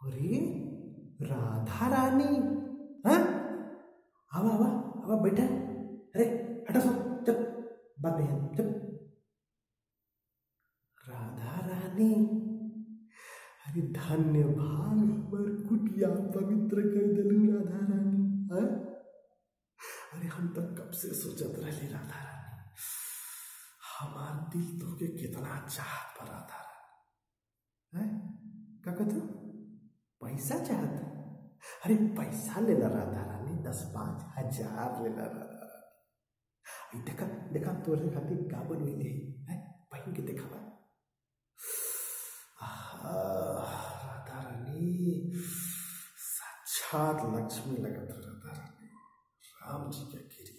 अरे राधा रानी हाँ आवा आवा आवा बैठा अरे हटा सो चल बात नहीं है चल राधा रानी अरे धन्य भाग हमर कुटिया पवित्र कर दिलू राधा रानी हाँ? अरे हम तो कब से सोचत रहे राधा रानी हमार दिल तो के कितना चाहत पर राधा रानी हैं? का कहते हो? पैसा चाहत अरे पैसा लेला राधा रानी दस पाँच हजार लेला राधा रानी आई देखा देखा तोरे खातिर का बनवेले है पहन के देखावा आहा, राधा रानी साक्षात लक्ष्मी लगत है राधा रानी राम जी के गिरी